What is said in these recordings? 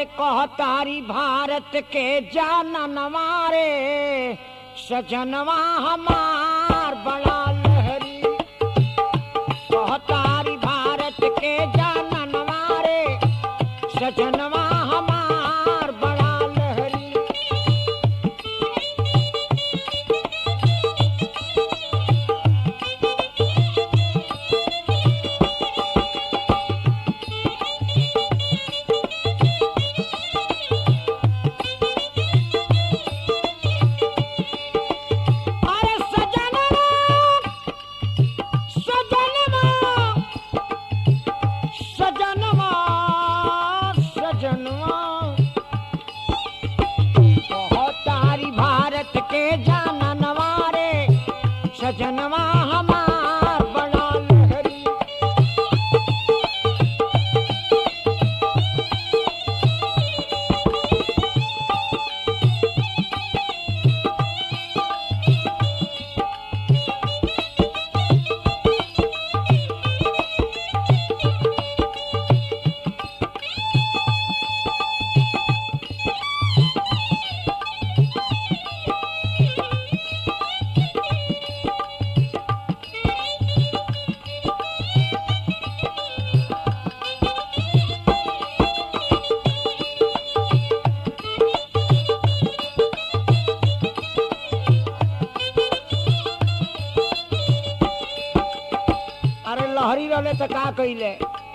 कहतारी भारत के जाननवा रे सजनवा हमार बड़ा लहरी कहतारी भारत के जाननवा रे सजनवा हमार बड़ा लहरी अरे सजनवा सजनवा सजनवा सजनवा बहुत तारी भारत के जाननवा रे सजनवा हमार बड़ा लहरी अरे लहरी रहले तो का कइले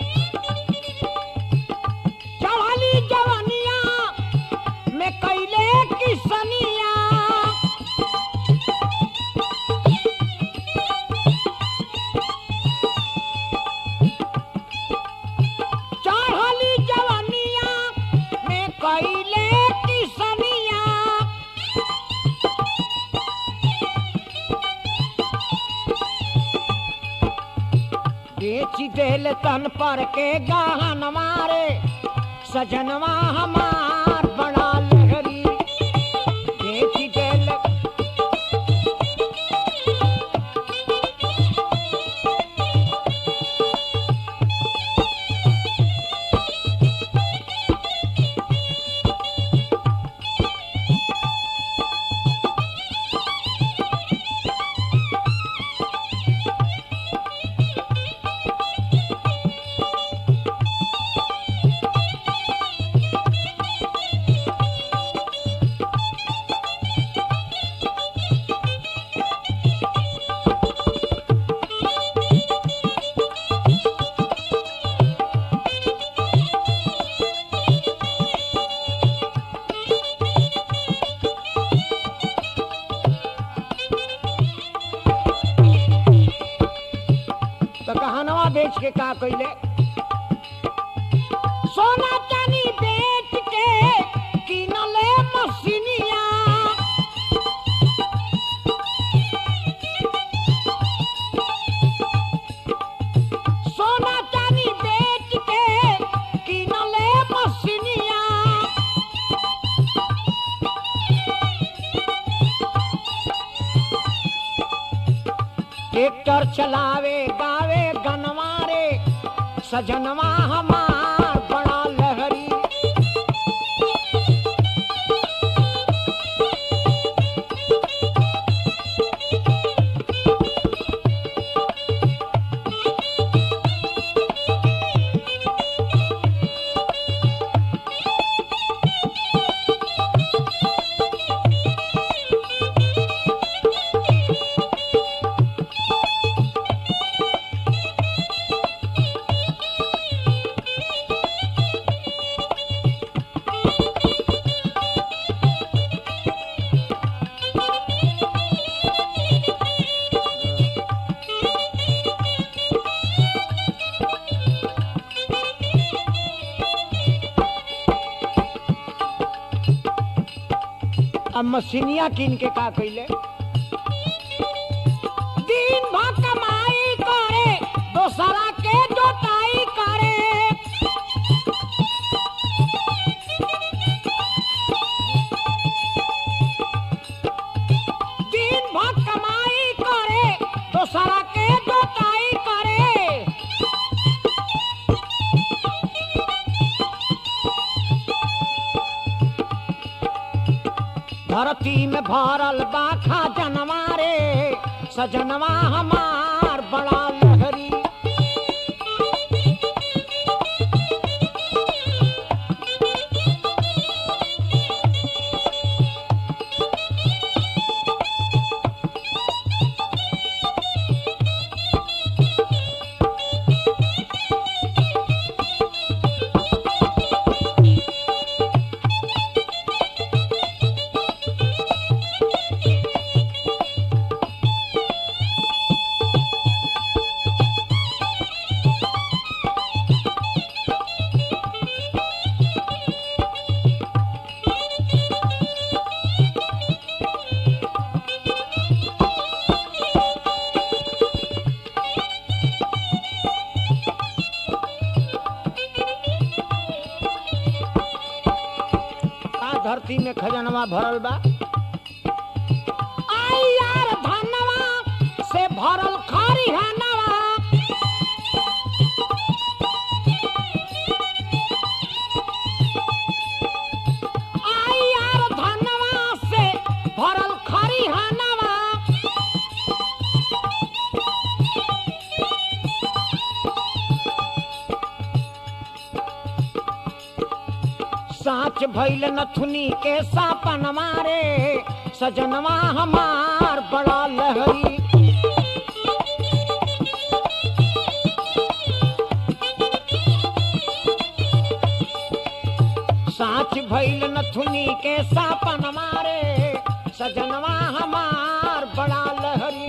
चढ़ली जवनिया में कइले किसनिया चढ़ली जवनिया में कइले किसनिया बेची देल तन पर के गहन मारे सजनवा हमार बड़ा लहरी बेची देल तो कहनवा बेच के का कइले सोना चानी बेच के किनले मशीनिया सोना चानी बेच के किनले मशीनिया ट्रैक्टर चलावे गावे गनवारे सजनवा हमार बड़ा लहरी अब मशीनिया किन के का कइले दिन भर कमाई करे दोसरा के जोताई करे दिन भर कमाई करे दोसरा के जोताई करे धरती में भरल बा खजनवा रे सजनवा हमार बड़ा लहरी का धरती में खजनवा भरल बा आई यार धनवा से भरल खरिहनवा आई यार धनवा से भरल खरिहनवा साच भैल नथुनी के सापन मारे सजनवा हमार बड़ा लहरी साच भैल नथुनी के सापन मारे सजनवा हमार बड़ा लहरी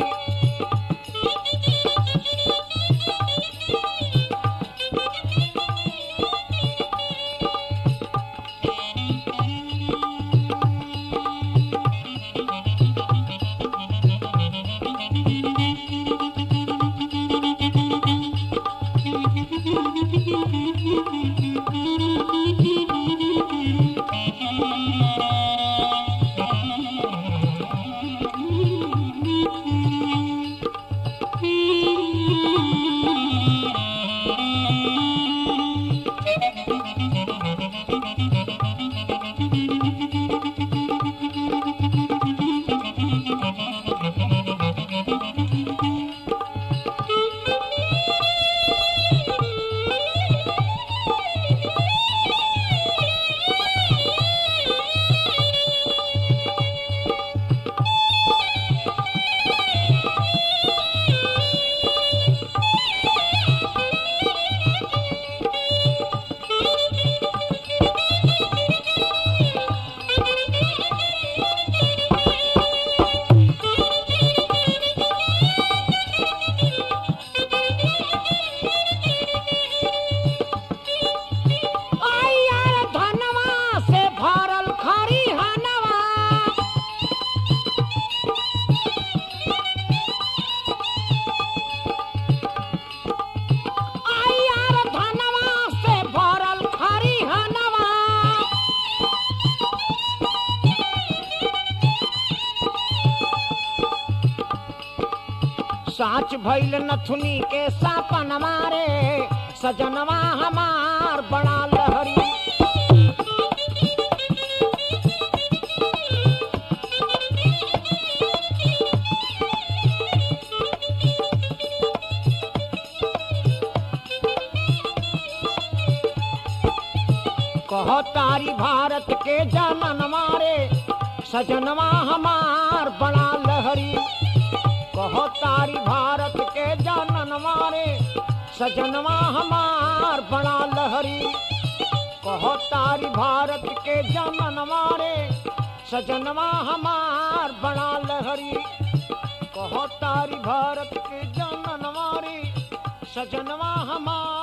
आई यार धनवा से भरल खरिहनवा आई यार धनवा से भरल खरिहनवा साच भैल नथुनी के सापन मारे सजनवा हमार बड़ा लहरी कहो तारी भारत के जनन मारे सजनवा हमार बड़ा लहरी कहो तारी भारत के जनन मारे सजनवा हमार बड़ा लहरी कहो तारी भारत के जनन मारे सजनवा हमार बड़ा लहरी कहो तारी भारत के जनन मारे सजनवा हमार